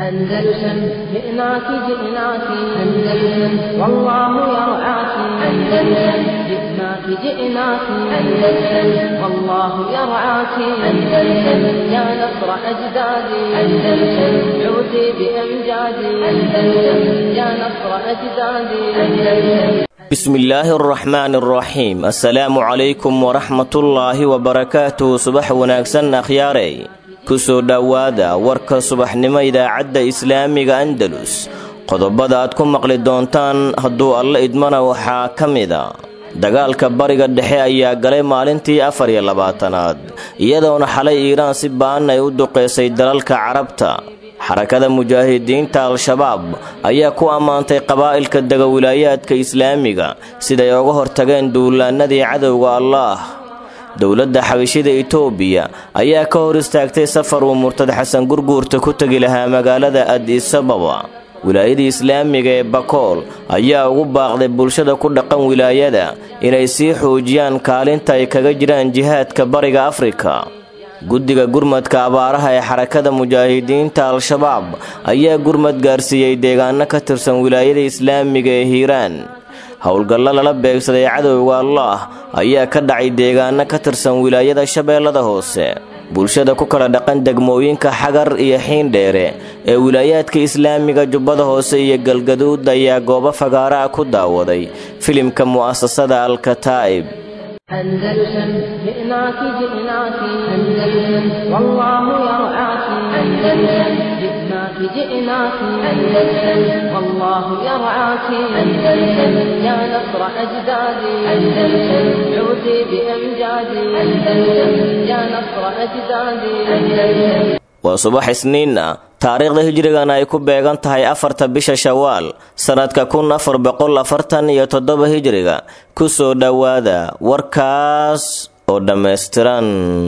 أندلسن جئناك جئناك أندلسن والله يرعاك أندلسن جئناك جئناك أندلسن والله يرعاك أندلسن يا نصر أجدادي أندلسن عودي بأمجادي أندلسن يا نصر أجدادي أندلسن bismillaahi araxmaan araxiim assalaamu calaykum waraxmatullaahi wabarakaatuhu subax wanaagsan akhyaarey kusoo dhowaada warka subaxnimo idaacadda islaamiga andalus qodobada aad ku maqli doontaan hadduu alla idmana waxaa ka mida dagaalka bariga dhexe ayaa galay maalintii afar iyo labaatanaad iyadoona xalay iiraan si ba'an ay u duqeysay dalalka carabta xarakada mujaahidiinta al-shabaab ayaa ku ammaantay qabaa'ilka dega wilaayaadka islaamiga siday uga hortageen duulaannadii cadowga allaah dowladda xabishida itoobiya ayaa ka hor istaagtay safar uu murtad xasan gurguurta ku tegi lahaa magaalada adisababa wilaayada islaamiga ee bakool ayaa ugu baaqday bulshada ku dhaqan wilaayada inay sii xoojiyaan kaalinta ay kaga jiraan jihaadka bariga afrika guddiga gurmadka abaaraha ee xarakada mujaahidiinta al-shabaab ayaa gurmad gaarsiiyey deegaano ka tirsan wilaayada islaamiga ee hiiraan howlgallo lala beegsaday cadowga allaah ayaa ka dhacay deegaano ka tirsan wilaayada shabeellada hoose bulshada ku kala dhaqan degmooyinka xagar iyo xiindheere ee wilaayaadka islaamiga jubbada hoose iyo galgaduud ayaa goobo fagaaraha ku daawaday filimka mu'asasada al-kataa'ib أندلسن جئناك جئناك أندلسن والله يرعاك أندلسن جئناك جئناك أندلسن والله يرعاك أندلسن يا نصر أجدادي أندلسن عودي بأمجادي أندلسن يا نصر أجدادي أندلسن waa subax isniin ah taariikhda hijrigana ay ku beegan tahay afarta bisha shawaal sannadka kun afar boqol afartan iyo toddoba hijriga kusoo dhowaada warkaas oo dhammaystiran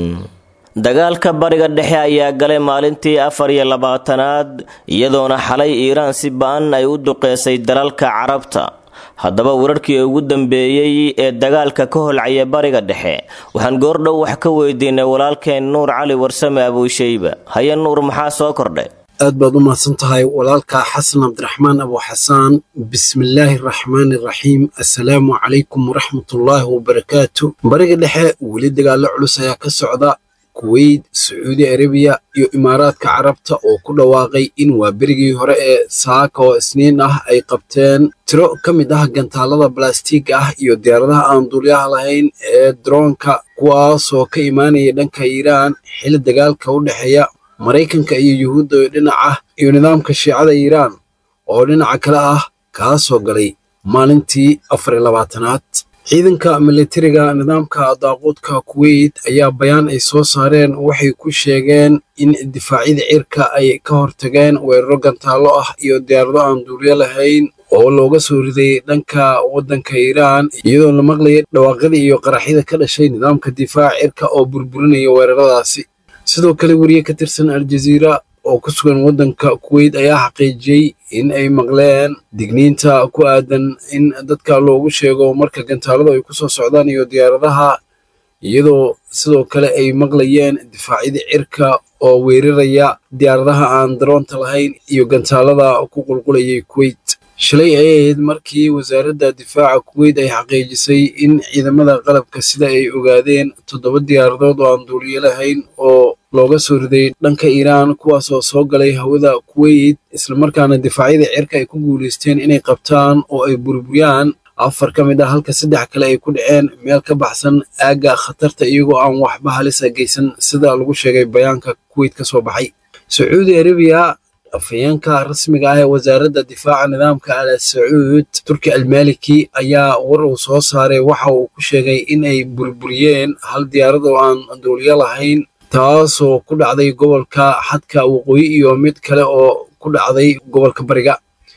dagaalka bariga dhexe ayaa galay maalintii afar iyo labaatanaad iyadoona xalay iiraan si ba'an ay u duqeysay dalalka carabta haddaba wararkii ugu dambeeyey ee dagaalka ka holcaya bariga dhexe waxaan goordhow wax ka weydiinay walaalkeen nuur cali warsame abuushayba haye nuur maxaa soo kordhay aad baad u mahadsan tahay walaalka xasan cabdiraxmaan abu xasaan bismillaahi araxmaani araxiim assalaamu calaykum waraxmatullaahi wabarakaatu bariga dhexe weli dagaallo culus ayaa ka socda kuweyt sacuudi arabiya iyo imaaraadka carabta oo ku dhawaaqay in waa berigii hore ee saaka oo isniin ah ay qabteen tiro ka mid ah gantaalada balastiiga ah iyo diyaaradaha aan duulyaha lahayn ee droonka kuwaasoo ka imaanaya dhanka iiraan xili dagaalka u dhexeeya maraykanka iyo yuhuudda oo dhinac ah iyo nidaamka shiicada iiraan oo dhinaca kale ah kaasoo galay maalintii afar iyo labaatanaad ciidanka militariga nidaamka daaquudka kuweyt ayaa bayaan ay soo saareen waxay ku sheegeen in difaacyada cirka ay ka hortageen weeraro gantaallo ah iyo diyaarado aan duulyo lahayn oo looga soo riday dhanka waddanka iiraan iyadoo la maqlayay dhawaaqyada iyo qaraxyada ka dhashay nidaamka difaaca cirka oo burburinaya weeraradaasi sidoo kale weriye ka tirsan aljaziira oo ku sugan waddanka kuweyt ayaa xaqiijiyey in ay maqleen digniinta ku aadan in dadka loogu sheego marka gantaaladu ay ku soo socdaan iyo diyaaradaha iyadoo sidoo kale ay maqlayeen difaacyada cirka oo weeraraya diyaaradaha aan daroonta lahayn iyo gantaalada ku qulqulayay kuweyt shalay ay ahayd markii wasaaradda difaaca kuweyt ay xaqiijisay in ciidamada qalabka sida ay ogaadeen toddoba diyaaradood oo aan duuliyo lahayn oo looga soo riday dhanka iiraan kuwaasoo soo galay hawada kuweyt islamarkaana difaacyada cirka ay ku guulaysteen inay qabtaan oo ay burburiyaan afar ka mid ah halka saddex kale ay ku dhaceen meel ka baxsan aagga khatarta iyagoo aan waxba halisa geysan sida lagu sheegay bayaanka kuweyt ka soo baxay sacuudi arabiya afhayeenka rasmiga ah ee wasaaradda difaaca nidaamka al sacuud turki almaliki ayaa war uu soo saaray waxa uu ku sheegay in ay burburiyeen hal diyaarad oo aan duuliyo lahayn taasoo ku dhacday gobolka xadka waqooyi iyo mid kale oo ku dhacday gobolka bariga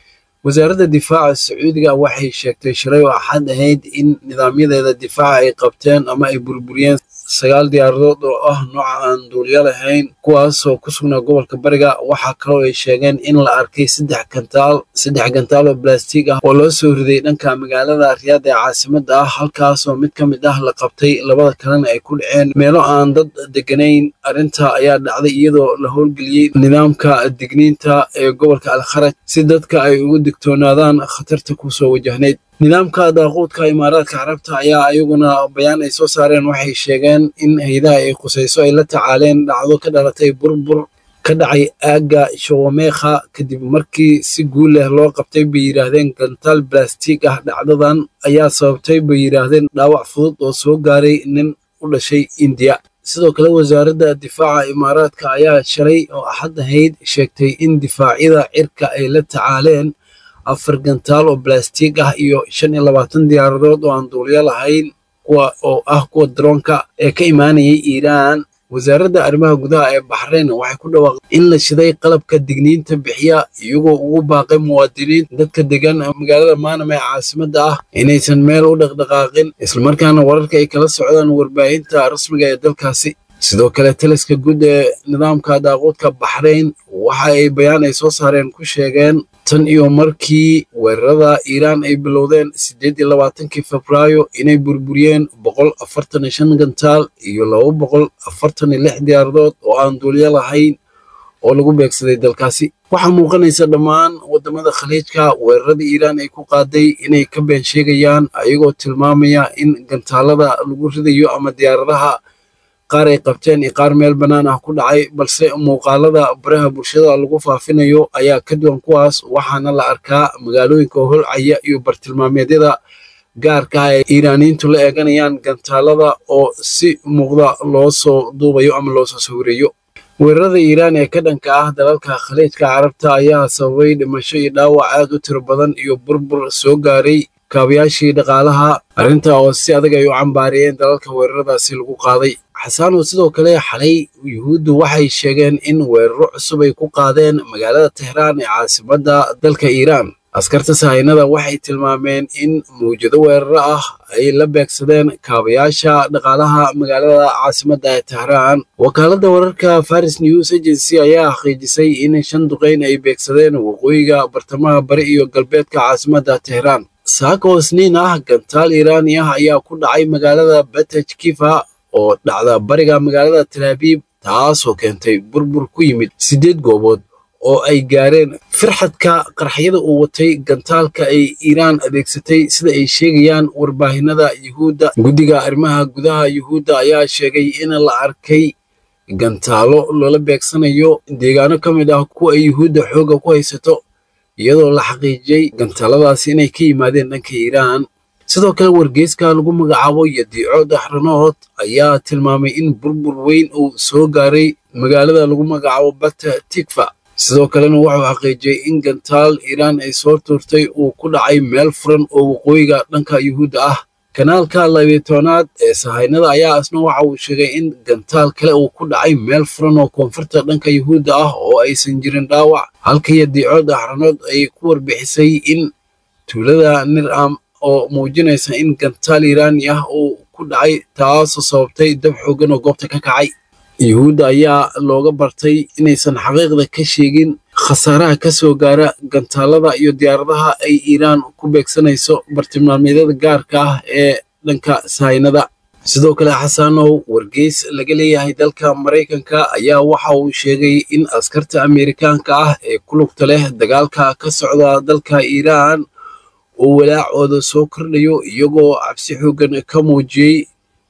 wasaaradda difaaca sacuudiga waxay sheegtay shalay oo axad ahayd in nidaamyadeeda difaaca ay qabteen ama ay burburiyeen sagaal diyaaradood oo ah nooca aan duuliyo lahayn kuwaasoo ku sugnaa gobolka bariga waxaa kaloo ay sheegeen in la arkay saddex gantaal saddex gantaal oo blastig ah oo loo soo riday dhanka magaalada riyaad ee caasimadda ah halkaasoo mid ka mid ah la qabtay labada kalena ay ku dhaceen meelo aan dad deganayn arrinta ayaa dhacday iyadoo la howlgeliyey nidaamka digniinta ee gobolka alkharaj si dadka ay ugu digtoonaadaan khatarta kusoo wajahnayd nidaamka daaquudka imaaraadka carabta ayaa ayaguna bayaan ay soo saareen waxay sheegeen in haydaha ay qusayso ay la tacaaleen dhacdo ka dhalatay burbur ka dhacay aagga shawameekha kadib markii si guul leh loo qabtay bay yidhaahdeen gantaal balastig ah dhacdadan ayaa sababtay bay yidhaahdeen dhaawac fudud oo soo gaaray nin u dhashay indiya sidoo kale wasaaradda difaaca imaaraadka ayaa shalay oo axad ahayd sheegtay in difaacyada cirka ay la tacaaleen afar gantaal oo balastig ah iyo shan iyo labaatan diyaaradood oo aan duuliyo lahayn kuwa oo ah kuwa daroonka ee ka imaanayay iiraan wasaaradda arrimaha gudaha ee baxrayn waxay ku dhawaaqday in la shiday qalabka digniinta bixiya iyagoo ugu baaqay muwaadiniinta dadka degan magaalada maanam ee caasimadda ah inaysan meel u dhaqdhaqaaqin islamarkaana wararka ay kala socdaan warbaahinta rasmiga ee dalkaasi sidoo kale taliska guud ee nidaamka daaquudka baxrayn waxa ay bayaan ay soo saareen ku sheegeen tan iyo markii weerarada iiraan ay bilowdeen siddeed iyo labaatankii febraayo inay burburiyeen boqol afartan iyo shan gantaal iyo laba boqol afartan iyo lix diyaaradood oo aan duuliyo lahayn oo lagu beegsaday dalkaasi waxaa muuqanaysa dhammaan waddamada khaliijka weerarada iiraan ay ku qaaday inay ka been sheegayaan ayagoo tilmaamaya in gantaalada lagu ridayo ama diyaaradaha qaar ay qabteen iyo qaar meel bannaan ah ku dhacay balse muuqaalada baraha bulshada lagu faafinayo ayaa ka duwan kuwaas waxaana la arkaa magaalooyinka holcaya iyo bartilmaameedyada gaarka ah ee iiraaniyiintu la eeganayaan gantaalada oo si muuqda loo soo duubayo ama loo soo sawirayo weerarada iiraan ee ka dhanka ah dalalka khaliijka carabta ayaa sababay dhimasho iyo dhaawac aad u tiro badan iyo burbur soo gaaray kaabayaashii dhaqaalaha arrinta oo si adag ay u cambaariyeen dalalka weeraradaasi lagu qaaday xasaanow sidoo kale xalay yuhuuddu waxay sheegeen in weeraro cusub ay ku qaadeen magaalada tehraan ee caasimadda dalka iiraan askarta sahaynada waxay tilmaameen in mawjado weeraro ah ay la beegsadeen kaabayaasha dhaqaalaha magaalada caasimadda ee tehraan wakaaladda wararka faris news agency ayaa xaqiijisay in shan duqeyn ay beegsadeen waqooyiga bartamaha bari iyo galbeedka caasimadda tehraan saaka oo isniin ah gantaal iiraani ah ayaa ku dhacay magaalada bataj kifa oo dhacda bariga magaalada talaabiib taasoo keentay burbur ku yimid siddeed goobood oo ay gaareen firxadka qarxyada uu watay gantaalka ay iiraan adeegsatay sida ay sheegayaan warbaahinada yuhuudda guddiga arrimaha gudaha yuhuudda ayaa sheegay in la arkay gantaalo loola beegsanayo deegaano ka mid ah kuwa ay yuhuudda xoogga ku haysato iyadoo la xaqiijiyey gantaaladaasi inay ka yimaadeen dhanka iiraan sidoo kale wargeyska lagu magacaabo yadiico daxranood ayaa tilmaamay in burbur weyn uu soo gaaray magaalada lagu magacaabo bata tikfa sidoo kalena wuxuu xaqiijiyey in gantaal iiraan ay soo tuurtay uu ku dhacay meel furan oo waqooyiga dhanka yuhuudda ah kanaalka labiitoonaad ee sahaynada ayaa asna waxa uu sheegay in gantaal kale uu ku dhacay meel furan oo koonfurta dhanka yuhuudda ah oo aysan jirin dhaawac halka yadiico daxranood ay ku warbixisay in tuulada nir'am oo muujinaysa in gantaal iiraani ah uu ku dhacay taasoo sababtay dab xoogan oo goobta ka kacay yuhuudda ayaa looga bartay inaysan xaqiiqda ka sheegin khasaaraha ka soo gaara gantaalada iyo diyaaradaha ay iiraan ku beegsanayso bartilmaameedyada gaarka ah ee dhanka sahaynada sidoo kale xasanow wargeys laga leeyahay dalka maraykanka ayaa waxa uu sheegay in askarta ameerikaanka ah ee ku lugta leh dagaalka ka socda dalka iiraan uu walaacooda soo kordhayo iyagoo cabsi xooggan ka muujiyey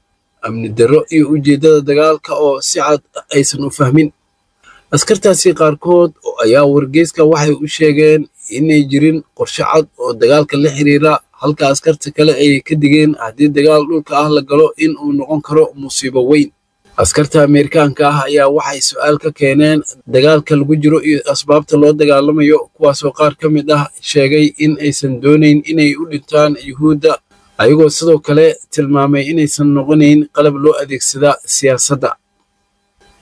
amni darro iyo ujeeddada dagaalka oo si cad aysan u fahmin askartaasi qaarkood ayaa wargeyska waxay u sheegeen inay jirin qorshe cad oo dagaalka la xiriira halka askarta kale ay ka digeen haddii dagaal dhulka ah la galo in uu noqon karo musiibo weyn askarta ameerikaanka ah ayaa waxay su-aal ka keeneen dagaalka lagu jiro iyo asbaabta loo dagaalamayo kuwaasoo qaar ka mid ah sheegay in aysan doonayn inay u dhintaan yuhuudda ayagoo sidoo kale tilmaamay inaysan noqonayn qalab loo adeegsada siyaasadda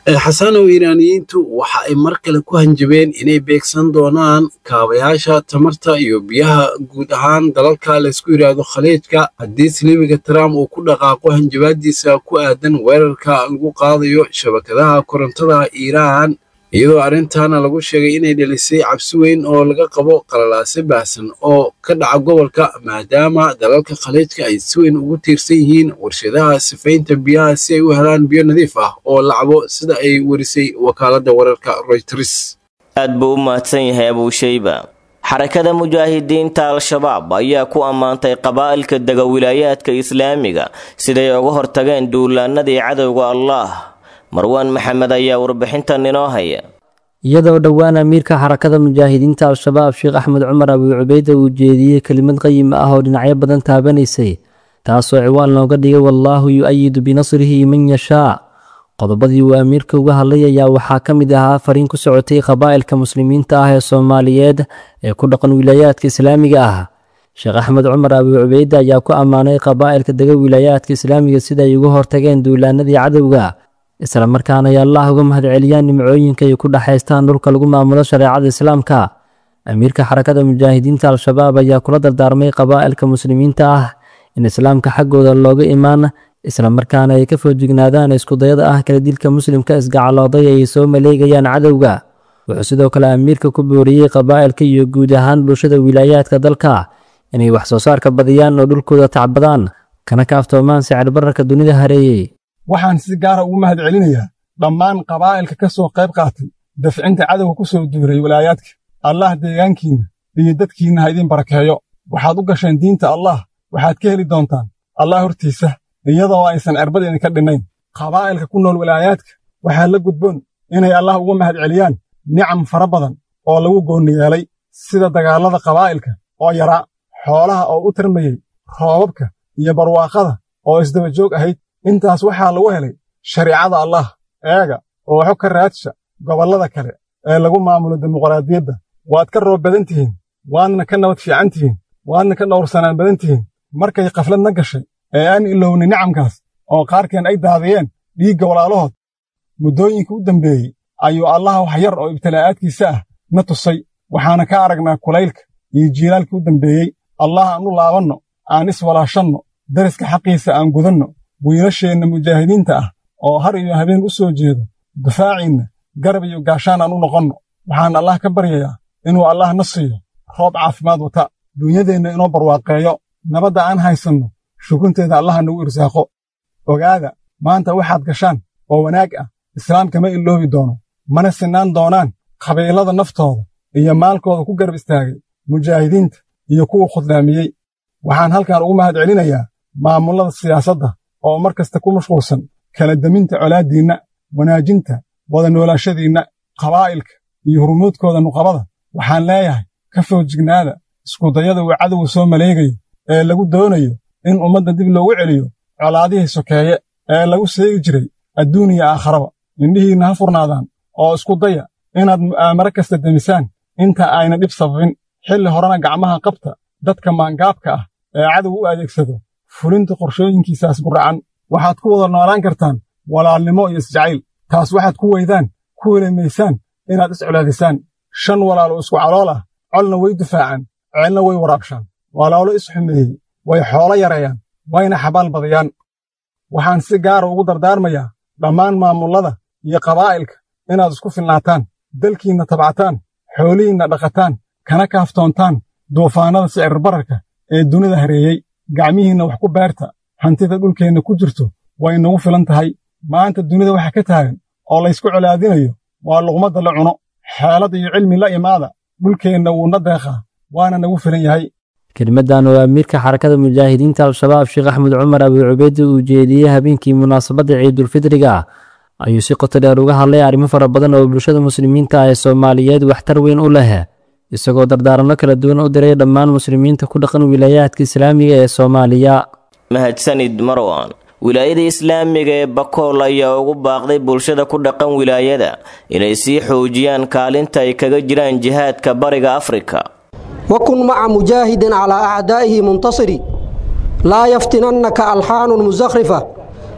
xasanow iiraaniyiintu waxa ay mar kale ku hanjabeen inay beegsan doonaan kaabayaasha tamarta iyo biyaha guud ahaan dalalka laysku yidhaahdo khaliijka haddii silibiga trump uu ku dhaqaaqo hanjabaadiisa ku aadan weerarka lagu qaadayo shabakadaha korontada iiraan iyadoo arrintaana lagu sheegay inay dhelisay cabsi weyn oo laga qabo qalalaase baahsan oo ka dhaca gobolka maadaama dalalka khaliijka ay si weyn ugu tiirsan yihiin warshadaha sifaynta biyaha si ay u helaan biyo nadiif ah oo lacabo sida ay warisay wakaaladda wararka royters aad buu u mahadsan yahay abuushayba xarakada mujaahidiinta al-shabaab ayaa ku ammaantay qabaa'ilka dega wilaayaadka islaamiga siday uga hortageen duulaanadii cadowga allaah marwaan maxamed ayaa warbixintan inoo haya iyadoo dhowaan amiirka xarakada mujaahidiinta al-shabaab sheekh axmed cumar abii cubeyda uu jeediyey kelimad qayim ah oo dhinacyo badan taabanaysay taasoo ciwaan looga dhigay wallaahu yu-ayidu binasrihi man yashaa qodobadii uu amiirka uga hadlay ayaa waxaa ka mid ahaa fariin ku socotay qabaa'ilka muslimiinta ah ee soomaaliyeed ee ku dhaqan wilaayaadka islaamiga ah sheekh axmed cumar abii cubeyde ayaa ku ammaanay qabaa'ilka dega wilaayaadka islaamiga sida ay uga hortageen duulaanadii cadowga isla markaana ay allah uga mahadceliyaan nimcooyinka ay ku dhexaystaan dhulka lagu maamulo shareecada islaamka amiirka xarakada mujaahidiinta al-shabaab ayaa kula dardaarmay qabaa'ilka muslimiinta ah in islaamka xaggooda looga imaan isla markaana ay ka foojignaadaan iskudayada ah kala dilka muslimka isgacalooday ay soo maleegayaan cadowga wuxuu sidoo kale amiirka ku booriyey qabaa'ilka iyo guud ahaan bulshada wilaayaadka dalka inay wax soo saarka badiyaan oo dhulkooda tacbadaan kana kaaftoomaan sicir bararka dunida hareeyey waxaan si gaara ugu mahad celinayaa dhammaan qabaa'ilka ka soo qayb qaatay dafcinta cadowga ku soo duuray walaayaadka allah deegaankiinna iyo dadkiinna ha idiin barakeeyo waxaad u gasheen diinta allah waxaad ka heli doontaan allah hortiisa iyadoo aysan cirbad idinka dhinnayn qabaa'ilka ku nool walaayaadka waxaa la gudboon inay allah uga mahad celiyaan nicam fara badan oo lagu goonni yeelay sida dagaallada qabaa'ilka oo yaraa xoolaha oo u tarmayey roobabka iyo barwaaqada oo isdaba joog ahayd intaas waxaa lagu helay shariicada allah eega oo xog ka raadsha gobollada kale ee lagu maamulo dimuqraadiyadda waad ka roob badan tihiin waadna ka nabad fiican tihiin waadna ka dhowrsanaan badan tihiin markay khaflad na gashay ee aan ilowni nicamkaas oo qaarkeen ay daadiyeen dhiigga walaalahood muddooyinka u dambeeyey ayuu allaha wax yar oo ibtilaa'aadkiisa ah na tusay waxaana ka aragnaa kulaylka iyo jiilaalkii u dambeeyey allah aan u laabanno aan iswalaashanno dariska xaqiisa aan gudanno wiilasheenna mujaahidiinta ah oo har iyo habeen u soo jeedo difaaciinna garab iyo gaashaan aan u noqonno waxaan allah ka baryayaa inuu allah na siiyo roob caafimaad wata duunyadeenna inoo barwaaqeeyo nabadda aan haysanno shukunteeda allaha nagu irsaaqo ogaada maanta waxaad gashaan oo wanaag ah islaamka ma iloobi doono mana sinaan doonaan qabiilada naftooda iyo maalkooda ku garab istaagay mujaahidiinta iyo kuwa khudlaamiyey waxaan halkan ugu mahad celinayaa maamullada siyaasadda oo mar kasta ku mashquulsan kala deminta colaaddiinna wanaajinta wada noolaashadiinna qabaa'ilka iyo hurmuudkooda nuqabada waxaan leeyahay ka foojignaada iskudayada uu cadowga soo maleegayo ee lagu doonayo in ummadda dib loogu celiyo colaadihii sokeeye ee lagu seegi jiray adduun iyo aakharaba indhihiinna ha furnaadaan oo isku daya inaad mu'aamaro kasta demisaan inta ayna dhib sababin xilli horena gacmaha qabta dadka maangaabka ah ee cadow u adeegsado fulinta qorshooyinkiisaas guracan waxaad ku wada noolaan kartaan walaalnimo iyo isjacayl taas waxaad ku weydaan ku welemaysaan inaad iscolaadisaan shan walaal oo isku calool ah colna way difaacaan ceelna way waraabshaan walaalo isxumeeyey way xoolo yareeyaan wayna xabaal badiyaan waxaan si gaara ugu dardaarmayaa dhammaan maamullada iyo qabaa'ilka inaad isku filnaataan dalkiinna tabcataan xoolihiinna dhaqataan kana kaaftoontaan duufaannada sicir bararka ee dunida hareeyey gacmihiinna wax ku beerta hantida dhulkeenna ku jirto way nagu filan tahay maanta dunida waxa ka taagan oo laysku colaadinayo waa luqmadda la cuno xeelad iyo cilmi la imaada dhulkeenna wuuna deeqaa waana nagu filan yahay kelimadan oo amiirka xarakada mujaahidiinta al-shabaab sheekh axmed cumar abii cubeyde uu jeediyey habeenkii munaasabadda ciidulfidriga ayuu si qoto dheer uga hadlay arrimo fara badan oo bulshada muslimiinta ah ee soomaaliyeed waxtar weyn u leh isagoo dardaaranno kala duwan u diray dhammaan muslimiinta ku dhaqan wilaayaadka islaamiga ee soomaaliya mahadsanid marwan wilaayada islaamiga ee bakool ayaa ugu baaqday bulshada ku dhaqan wilaayada inay sii xoojiyaan kaalinta ay kaga jiraan jihaadka bariga afrika وكن مع مجاهد على أعدائه منتصر لا يفتننك ألحان مزخرفة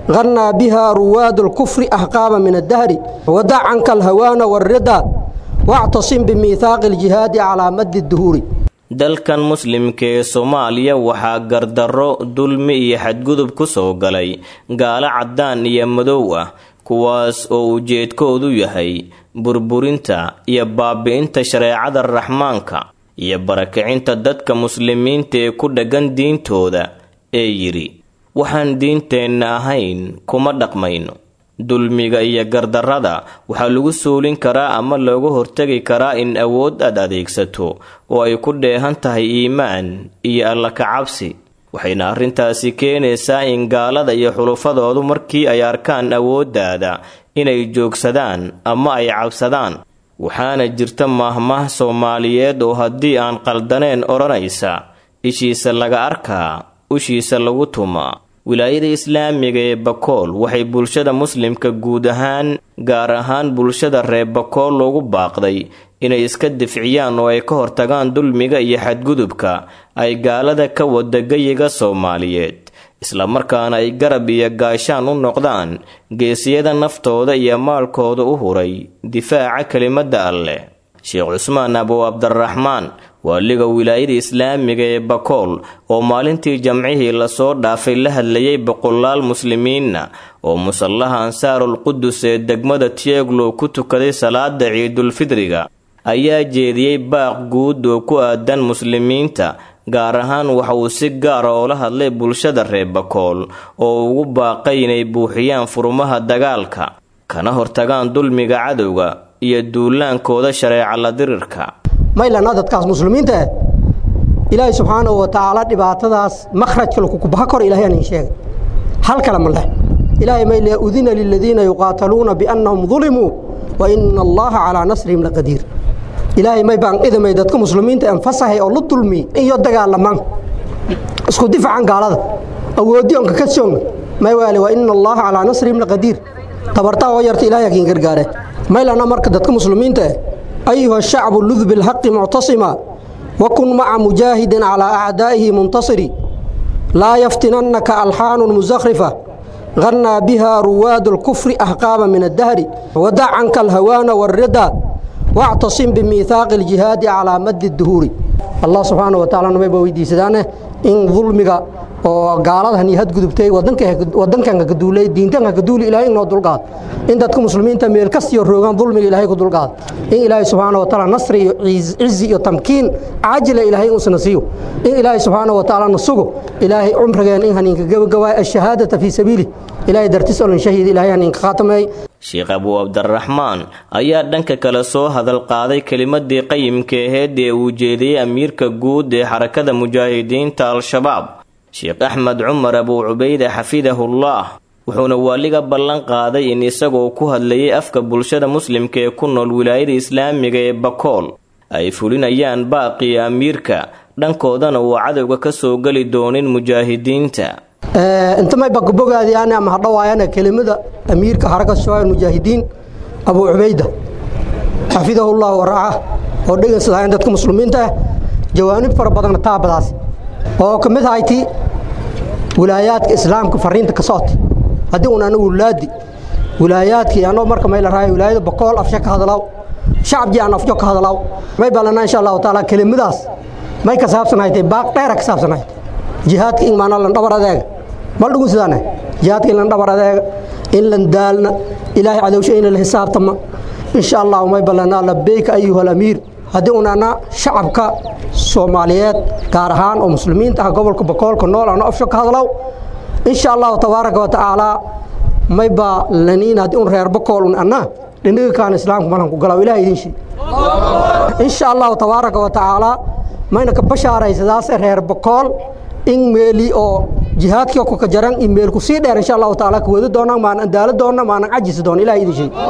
غنى بها رواد الكفر أحقابا من الدهر ودع عنك الهوان والرضا واعتصم بميثاق الجهاد على مد الدهور dalkan muslimka ee soomaaliya waxaa gardarro dulmi iyo xadgudub ku soo galay gaalo caddaan iyo madow ah kuwaas oo ujeedkoodu yahay burburinta iyo baabi'inta shareecada raxmaanka iyo barakicinta dadka muslimiinta ee ku dhaggan diintooda ee yidhi waxaan diinteenna ahayn kuma dhaqmayno dulmiga iyo gardarrada waxaa lagu suulin karaa ama looga hortegi karaa in awood aad adeegsato oo ay ku dheehan tahay iimaan iyo alla kacabsi waxayna arrintaasi keenaysaa in gaalada iyo xulufadoodu markii ay arkaan awooddaada inay joogsadaan ama ay cabsadaan waxaana jirta maahmaah soomaaliyeed oo haddii aan qaldaneen odhanaysa ishiisa laga arkaa ushiisa lagu tumaa wilaayada islaamiga ee bakool waxay bulshada muslimka guud ahaan gaar ahaan bulshada reer bakool loogu baaqday inay iska difciyaan oo ay ka hortagaan dulmiga iyo xadgudubka ay gaalada ka wada gayiga soomaaliyeed islamarkaana ay garab iyo gaashaan u noqdaan geesiyada naftooda iyo maalkooda u huray difaaca kelimadda alleh sheekh cusmaan abu cabdiraxmaan waaliga wilaayada islaamiga ee bakool oo maalintii jamcihii lasoo dhaafay la hadlayay boqolaal muslimiinna oo musallaha ansaarul qudus ee degmada tieglow ku tukaday salaada ciidulfidriga ayaa jeediyey baaq guud oo ku aadan muslimiinta gaar ahaan waxa uu si gaara oola hadlay bulshada reer bakool oo ugu baaqay inay buuxiyaan furmaha dagaalka kana hortagaan dulmiga cadowga iyo duulaankooda shareeca la dirirka maylana dadkaas muslimiinta ah ilaahay subxaanahu wa tacaala dhibaatadaas makhrajka lakukubaha kor ilahay aan sheegay hal kale ma leh ilaahay mayle udina liladiina yuqaataluuna biannahum dulimuu wa ina allaha calaa nasrihim laqadiir ilaahay may baan idamay dadka muslimiinta anfasahay oo la dulmi iyo dagaalamaan isku difacan gaalada awoodiyonka ka soogna may waale wa ina allaha calaa nasrihim laqadiir tabartaa oo yarta ilahay akin gargaare maylana marka dadka muslimiinta ah ayuha shacbu lud bilxaqi muctasima wakun maca mujaahidin calaa acdaa'ihi muntasiri laa yaftinannaka alxaanun musakhrifa غنى بها رواد الكفر أحقابا من الدهر ودع عنك الهوان والرضا واعتصم بميثاق الجهاد على مد الدهور الله سبحانه وتعالى نمي بويدي سدانه إن ظلمك oo gaaladahan hadgudubtay wadankan ka duulay diintan ka duuli ilaahay inoo dulqaad in dadka muslimiinta meel kastiyo roogaan dulmiga ilaahay ku dulqaad in ilaahay subxaanahu wa tacaala nasri iyo cizi iyo tamkiin caajila ilaahay uusna siiyo in ilaahay subxaanahu wa tacaala nasugo ilaahay cumrigeen in haninka gabagabaay ashahaadata fii sabiili ilaahay dartis olin shahiid ilaahay haninka khaatamay sheekh abuu cabdiraxmaan ayaa dhanka kale soo hadal qaaday kelimadii qayimka aheed ee uu jeediyey amiirka guud ee xarakada mujaahidiinta al-shabaab sheekh axmed cumar abuu cubayde xafidahullah wuxuuna waaliga ballan qaaday in isagoo ku hadlayay afka bulshada muslimka ee ku nool wilaayada islaamiga ee bakool ay fulinayaan baaqii amiirka dhankoodana uu cadowga ka soo geli doonin mujaahidiinta inta may bakabogaadiyaan ama hadhawaayana kelimada amiirka xaraka shabaab mujaahidiin abuu cubayda xafidahullah waraaca oo dhegeysadaayan dadka muslimiinta ah jawaanib fara badan taabadaas oo ka mid ahayti wilaayaadka islaamka fariinta ka socota haddii un anagu wulaadi wilaayaadkii anoo marka may la raayo wilaayada bokool afsha ka hadlaw shacabjii aan afjo ka hadlaw may ballanaa insha allahu tacaala kelimadaas may ka saabsanaytay baaq dheera ka saabsanaytay jihaadka in maanaa lan dhabar adeega mal dhugun sidaane jihaadka in lan dhabar adeega in lan daalna ilaahay cadowsha ina la xisaabtama insha allahu may ballanaa labeyka ayuha alamiir haddii unana shacabka soomaaliyeed gaar ahaan oo muslimiinta ah gobolka bakoolka nool ana afsho ka hadlow insha allahu tabaaraka wa tacaala mayba laniin haddii un reer bakool un anna dhindhiga kaan islaamka malan ku galaw ilaah idin shii insha allahu tabaaraka wa tacaala mayna ka bashaaraysadaase reer bakool in meeli oo jihaadkii ku ka jaran in meel ku sii dheer insha allahu tacaala ka wadi doonaan maanan daalo doonna maanan cajisi doon ilaah idin shii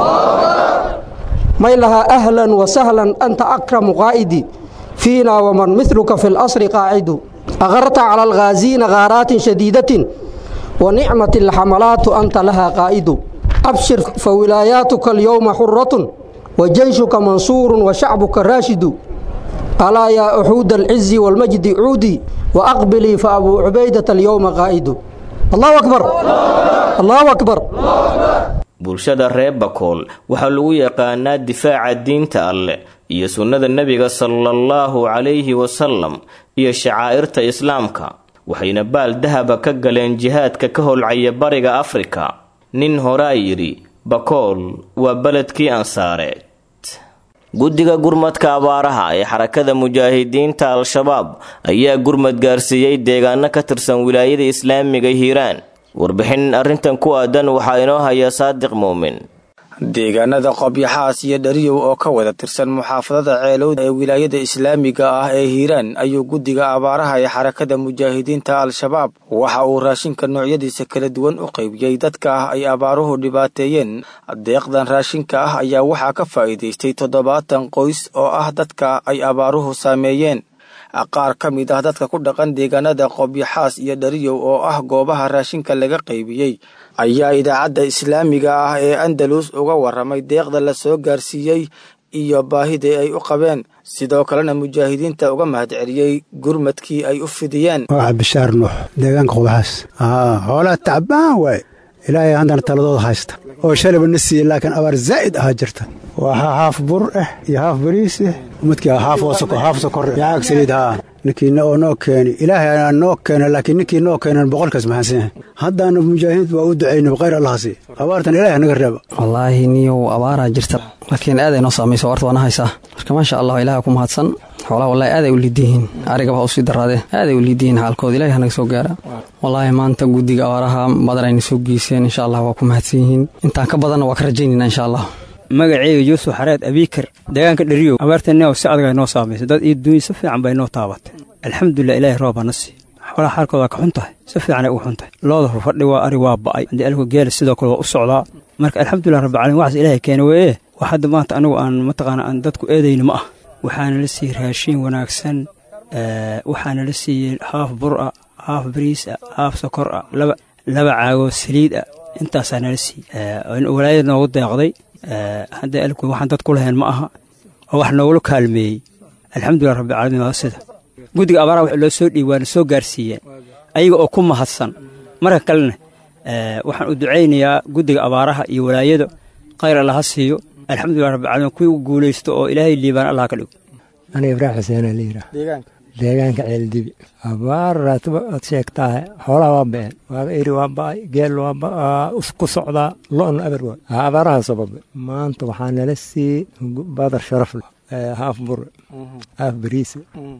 may lahaa ahlan wasahlan anta akramu qaa'idi fiina waman miluka fi lasri qaacidu agarta cala alghaaziina ghaaraatin shadiidatin wanicmat alxamalaatu anta lahaa qaa'idu abshir fawilaayaatuka alyowma xuratun wajeyshuka mansuurun washacbuka raashidu alaa yaa uxuuda alcizi waalmajdi cuudii waaqbilii fa abuu cubaydata alyowma qaa'idu allahu akbar allahu akbar bulshada reer bakool waxaa lagu yaqaanaa difaaca diinta alleh iyo sunnada nebiga salaallahu calayhi wasalam iyo shacaa'irta islaamka waxayna baal dahaba ka galeen jihaadka ka holcaya bariga afrika nin horaa yidhi bakool waa beledkii ansaareed guddiga gurmadka abaaraha ee xarakada mujaahidiinta al-shabaab ayaa gurmad gaarsiiyey deegaano ka tirsan wilaayada islaamiga hiiraan warbixin arrintan ku aadan waxaa inoo haya saadiq muumin deegaanada qobyaxaas iyo dhariyow oo ka wada tirsan muxaafadada ceelowda ee wilaayada islaamiga ah ee hiiraan ayuu guddiga abaaraha ee xarakada mujaahidiinta al-shabaab waxa uu raashinka noocyadiisa kala duwan u qaybiyey dadka ah ay abaaruhu dhibaateeyeen deeqdan raashinka ah ayaa waxaa ka faa'iidaystay toddobaatan qoys oo ah dadka ay abaaruhu saameeyeen qaar ka mid ah dadka ku dhaqan deegaanada qobyaxaas iyo dhariyow oo ah goobaha raashinka laga qaybiyey ayaa idaacadda islaamiga ah ee andalus uga warramay deeqda la soo gaarsiiyey iyo baahidii ay u qabeen sidoo kalena mujaahidiinta uga mahadceliyey gurmadkii ay u fidiyeen waa bishaar nuux deegaanka qobyaxaas xoolaa tacbaan waaye ilaahay haddana taladooda haysta oo shalayba na siiyey laakiin abaar zaa'id ahaa jirta waxaa haaf bur ah iyo haaf bariis ah midkii haaf haaf sokor yacaag saliid haa ninkiina oo noo keeni ilaahay noo keena laakiin ninkii noo keenan boqolkaas maxaansan yahay haddaana mujaahidiinta waa u ducaynay khayr allah sii abaartan ilahay naga reeba wallaahi niyow abaaraa jirta laakiin aaday noo saamayso warta waana haysaa marka maasha allah ilaah ku mahadsan xoolaha wallahi aaday u liidyihiin arigaba ha usii daraadee aaday u liidyihiin xaalkooda ilahi hanaga soo gaara wallaahi maanta guddiga abaaraha badan ayna soo geyseen insha allah waa ku mahadsan yihiin intaan ka badanna waa ka rajaynayna insha allah magaceyga yuusuf xareed abiikar deegaanka dheriyow abaartani si adag ay noo saamaysay dad iyo duunya si fiican bay noo taabatay alxamdulilah ilaahay rooba na sii xoolaha xaalkooda ka xun tahay si fiicanay uga xun tahay looda rufadhi waa ari waa ba'ay haddii alku geela sidoo kale waa u socdaa marka alxamdulilah rabbilcalamin waxaas ilaahay keena weeye wax hadda maanta anigu aan mataqaana aan dadku eedayna ma ah waxaana la siiyey raashiin wanaagsan waxaana la siiyey haaf bur ah haaf bariis ah haaf sokor ah laba laba caagoo saliid ah intaasaa nala siiyey walaayada noogu deeqday hadda alku waxaan dad ku lahayn ma aha oo wax noogula kaalmeeyey alxamdulilah rabbilcaalamiin waa sida guddiga abaaraha wax loo soo dhiib waana soo gaarsiiyeen ayaga oo ku mahadsan marka kalena waxaan u ducaynayaa guddiga abaaraha iyo walaayada khayr allah ha siiyo alxamdulilah rabbilcaalamiin kuwii u guulaysto oo ilaahay liibaan allah ka dhigo aniga ibraahim xuseenaa la yidhaah deegaanka ceeldibi abaar ad sheegtaahe xoolaha waa ba'een waaga eri waa ba'ay geel waa ku socdaa lo'na aber waa abaaraha sababe maanta waxaa nala siiyey badar sharaf leh haaf bure haaf bariise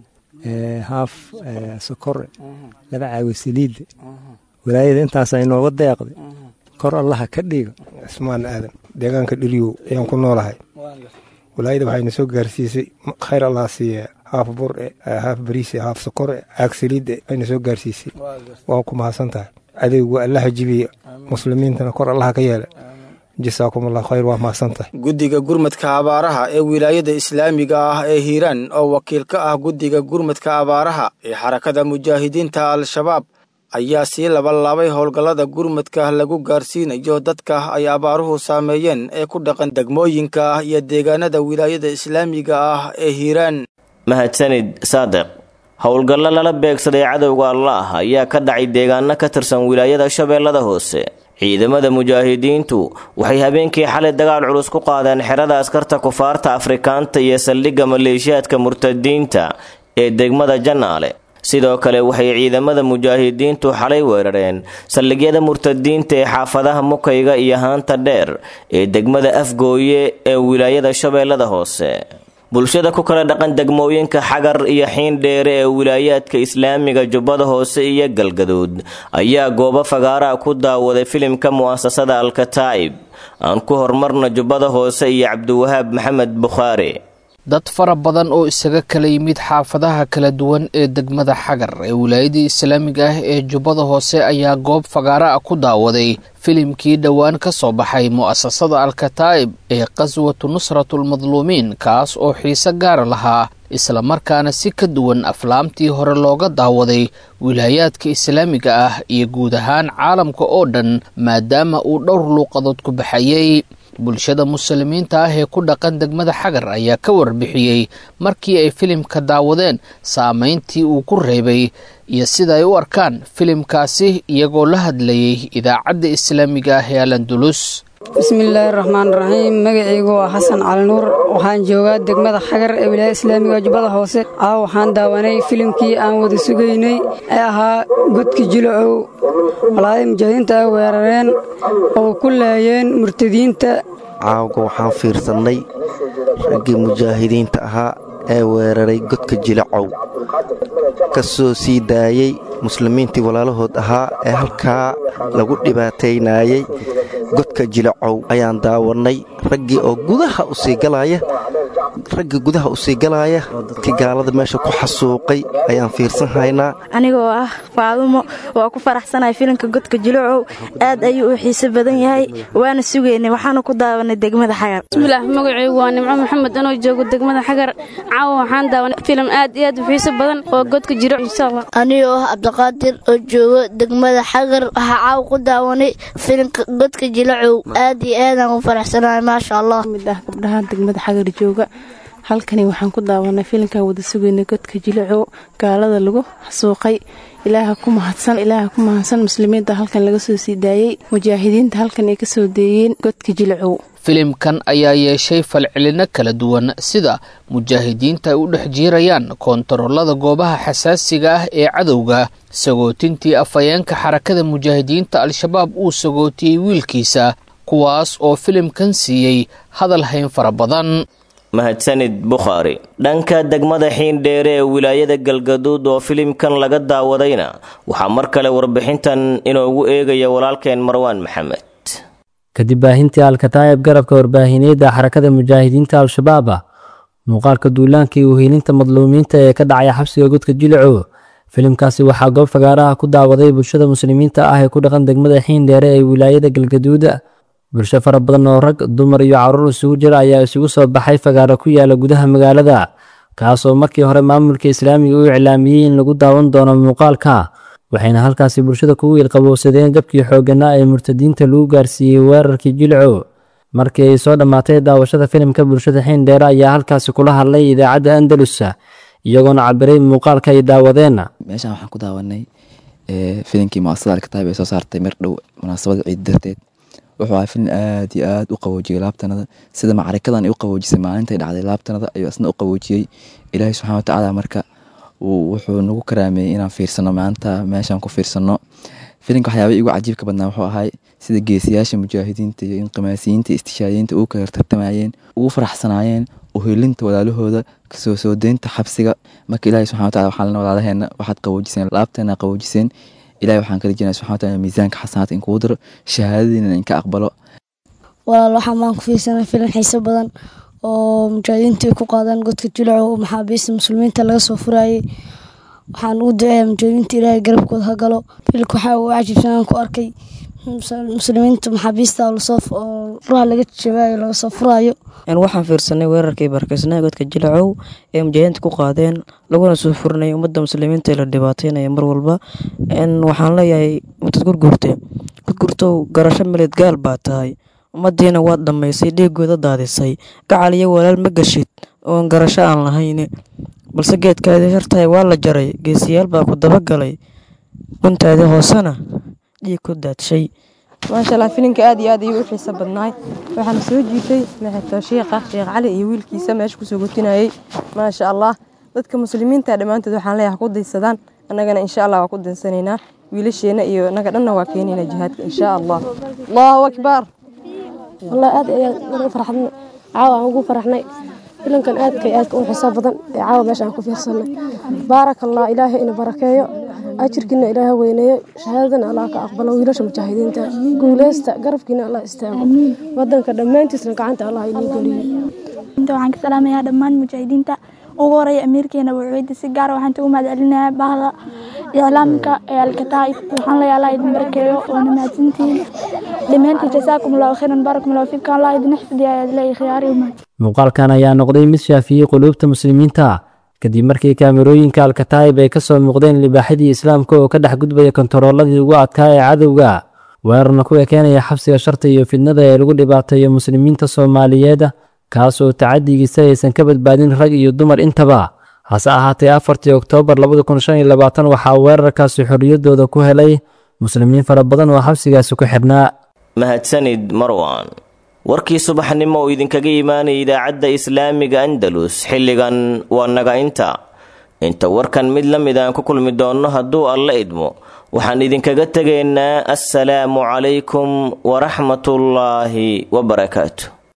haaf sokore laba caawi saliidde walaayada intaasa inooga deeqday kor allaha ka dhiga cismaan aadan deegaanka dheliyow ayaan ku noolahay walaayada waxayna soo gaarsiisay khayr allah siiye haaf bure haaf bariise haaf sokore caag saliidde ayna soo gaarsiisay waa ku mahadsan tahay adaygu allaha jibiye muslimiintana kor allaha ka yeela jasaakum allah khayr waa mahadsan tahay guddiga gurmadka abaaraha ee wilaayada islaamiga ah ee hiiraan oo wakiil ka ah guddiga gurmadka abaaraha ee xarakada mujaahidiinta al-shabaab ayaa sii labalaabay howlgallada gurmadka lagu gaarsiinayo dadka ay abaaruhu saameeyeen ee ku dhaqan degmooyinka ah iyo deegaanada wilaayada islaamiga ah ee hiiraan mahadsanid saadiq howlgallo lala beegsaday cadowga allaah ayaa ka dhacay deegaano ka tirsan wilaayada shabeellada hoose ciidamada mujaahidiintu waxay habeenkii xalay dagaal culus ku qaadeen xerada askarta kufaarta afrikaanta iyo saldhigga maleeshiyaadka murtadiinta ee degmada janaale sidoo kale waxay ciidamada mujaahidiintu xalay weerareen saldhigyada murtadiinta ee xaafadaha mukayga iyo haanta dheer ee degmada afgooye ee wilaayada shabeellada hoose bulshada ku kala dhaqan degmooyinka xagar iyo xiindheere ee wilaayaadka islaamiga jubbada hoose iyo galgaduud ayaa goobo fagaaraha ku daawaday filimka mu'asasada alkataa'ib aan ku horumarna jubbada hoose iyo cabdiwahaab maxamed bukhaari dad fara badan oo isaga kala yimid xaafadaha kala duwan ee degmada xagar ee wilaayadii islaamiga ah ee jubbada hoose ayaa goob fagaara ah ku daawaday filimkii dhowaan ka soo baxay mu'asasada alkataa'ib ee qaswatu nusratulmadluumiin kaas oo xiise gaara lahaa islamarkaana si ka duwan aflaamtii hore looga daawaday wilaayaadka islaamiga ah iyo guud ahaan caalamka oo dhan maadaama uu dhowr luuqadood ku baxayey bulshada muslimiinta ah ee ku dhaqan degmada xagar ayaa ka warbixiyey markii ay filimka daawadeen saameyntii uu ku reebay iyo sida ay u arkaan filimkaasi iyagoo la hadlayay idaacadda islaamiga ah ee alandulus bismillaahi raxmaan raxiim magacaygu waa xasan cali nuur waxaan joogaa degmada xagar ee wilaayada islaamiga jubbada hoose ah waxaan daawanay filimkii aan wada sugaynay ee ahaa godki jilacow walaadii mujaahidiinta ay weerareen oo ku laayeen murtadiinta caawga waxaan fiirsannay raggii mujaahidiinta ahaa ee weeraray godka jilacow ka soo sii daayey muslimiintii walaalahood ahaa ee halkaa lagu dhibaataynayey godka jilacow ayaan daawannay raggii oo gudaha u sii galaya raggii gudaha u sii galaaya dadkii gaalada meesha ku xasuuqay ayaan fiirsan haynaa anigoo ah faadumo waa ku faraxsanahay filimka godka jilacow aad ayuu u xiise badan yahay waana sugaynay waxaanu ku daawanay degmada xagar bismillaah magacaygu waa nimco maxamed anoo joogo degmada xagar caawa waxaan daawanay filim aad iyo aad u xiise badan oo godka jilacow insha allah anigoo ah cabdiqaadir oo joogo degmada xagar waxaa caawa ku daawanay filimka godka jilacow aad iyo aadaan u faraxsanahay maasha allah mid ah gabdhaha degmada xagar jooga halkani waxaan ku daawanay filimkan wada sugaynay godka jilacow gaalada lagu xasuuqay ilaaha ku mahadsan ilaaha ku mahadsan muslimiinta halkan laga soo sii daayey mujaahidiinta halkan ay ka soo deeyeen godka jilacow filimkan ayaa yeeshay falcelino kala duwan sida mujaahidiinta ay u dhex jiirayaan koontaroolada goobaha xasaasiga ah ee cadowga sagootintii afhayeenka xarakada mujaahidiinta al-shabaab uu sagootiyey wiilkiisa kuwaas oo filimkan siiyey hadal hayn fara badan mahadsanid bukhaari dhanka degmada xiindheere ee wilaayada galgaduud oo filimkan laga daawadayna waxaa mar kale warbixintan inoogu eegaya walaalkeen marwaan maxamed kadib baahintii alkataayib garabka warbaahineedda xarakada mujaahidiinta al-shabaab muuqaalka duulaanka iyo uhiilinta madluumiinta ee ka dhacaya xabsiga godka jilacow filimkaasi waxaa goob fagaaraha ku daawaday bulshada muslimiinta ah ee ku dhaqan degmada xiindheere ee wilaayada galgaduud bulsho fara badan oo rag dumar iyo caruur isugu jira ayaa isugu soo baxay fagaaro ku yaala gudaha magaalada kaasoo markii hore maamulka islaamiga u iclaamiyey in lagu daawan doono muuqaalka waxayna halkaasi bulshada kugu ilqabowsadeen jabkii xoogganaa ee murtadiinta lagu gaarsiiyey weerarkii jilcow markii ay soo dhammaatay daawashada filimka bulshada xiindheere ayaa halkaasi kula hadlay idaacadda andalus iyagoona cabiray muuqaalka ay daawadeen meeshaan waxaan ku daawanay filimkii muasasada alkataab ay soo saartay mar dhow munaasabada ciid darteed wuxuu ahaa filin aad iyo aad u qaboojiyey laabtanada sida macarikadan ay u qaboojisay maalintay dhacday laabtanada ayuu isna u qaboojiyey ilaahay subxana watacaala marka wuxuu nagu karaameeyey inaan fiirsano maanta meeshaan ku fiirsano filimka waxyaaba igu cajiibka badnaa wuxuu ahay sida geesiyaasha mujaahidiinta iyo inqimaasiyiinta istishaadiyiinta ugu kala tartamayeen ugu faraxsanaayeen uhilinta walaalahooda kasoo soo deynta xabsiga marka ilaahay subxana wataala waxaa lena walaalaheena waxaad qaboojiseen laabteena qaboojiseen ilahay waxaan kala jirnaa subxana wataala miisaanka xasanaadka in kugu daro shahaadadiina in ka aqbalo walaal waxaa maan ku fiirsanay filim xiiso badan oo mujaahidiinta ay ku qaadaan godka jilaco oo maxaabiista muslimiinta laga soo furayay waxaan ugu duceeyaa mujaahidiinta ilaahay garabkooda ha galo filka waxaa ugu cajibsanaan ku arkay muslimiinta maxaabiista oo furaha laga jabaayo laga soo furayo waxaan fiirsanay weerarkii barkeysnaha godka jilacow ee mujaahidiinta ku qaadeen laguna soo furinaya ummadda muslimiinta ee la dhibaataynaya mar walba waxaan leeyahay mutad gurgurte gurgurtow garasho meled gaal baa tahay ummaddiina waad dhammaysay dhiigooda daadisay gacal iyo walaal ma gashid oon garasho aan lahayn balse geedkaadii hertahay waa la jaray geesiyaal baa ku dabagalay guntaadii hoosena dhiig ku daadshay maasha allah filimka aad iyo aad ayuu u xiiso badnaay waxaana soo jiitay maxato shiikha sheekh cali iyo wiilkiisa meesha kusoo gotinayay maasha allah dadka muslimiinta dhammaantood waxaan leeyahay ku daysadaan annagana insha allah waa ku daysanaynaa wiilasheena iyo annaga dhanna waa keenaynaa jihaadka insha allah allahu akbar والله aad ayaan ugu farxadnay caawa aan ugu faraxnay filankan aadka iyo aadka u xisaab badan ee caawa meesha aan ku fiirsanay baaraka allah ilaahay ina barakeeyo ajirkiina ilaahay weyneeyo shahaadadana allah ka aqbalo wiilasha mujaahidiinta guuleysta garabkiina allah istaago wadanka dhammaantiisna gacanta allah inii geliyo waxaan ka salaamayaa dhammaan mujaahidiinta ugu horeeya amiirkeena wuxuudi si gaara waxaan ugu mahadcelinayaa bahda iclaamka ee alkataa'ib waxaan leeyahay allah idin barakeeyo waana mahadsantihiin dhammaantiin jasaakum allahu khayran baarakum allahu fiikum allah idin xifdiya ayaad leeyahay khiyaari umad muuqaalkan ayaa noqday mid shaafiyey quluubta muslimiinta kadib markii kaamirooyinka alkataa'ib ay ka soo muuqdeen libaaxidii islaamka oo ka dhex gudbaya kontarooladii ugu adkaa ee cadowga weerarna ku ekeenaya xabsiga sharta iyo fidnada ee lagu dhibaateeyo muslimiinta soomaaliyeed kaas oo tacadigiisa aysan ka badbaadin rag iyo dumar intaba hase ahaatee afartii oktoobar labada kun shan iyo labaatan waxaa weerarkaasi xorriyaddooda ku helay muslimiin fara badan oo xabsigaasi ku xidhnaa mahadsanid marwan warkii subaxnimo oo idinkaga imaanaya idaacadda islaamiga andalus xilligan waa naga inta inta warkan mid la mid aan ku kulmi doonno hadduu alla idmo waxaan idinkaga tegaynaa assalaamu calaykum waraxmatullaahi wabarakaatu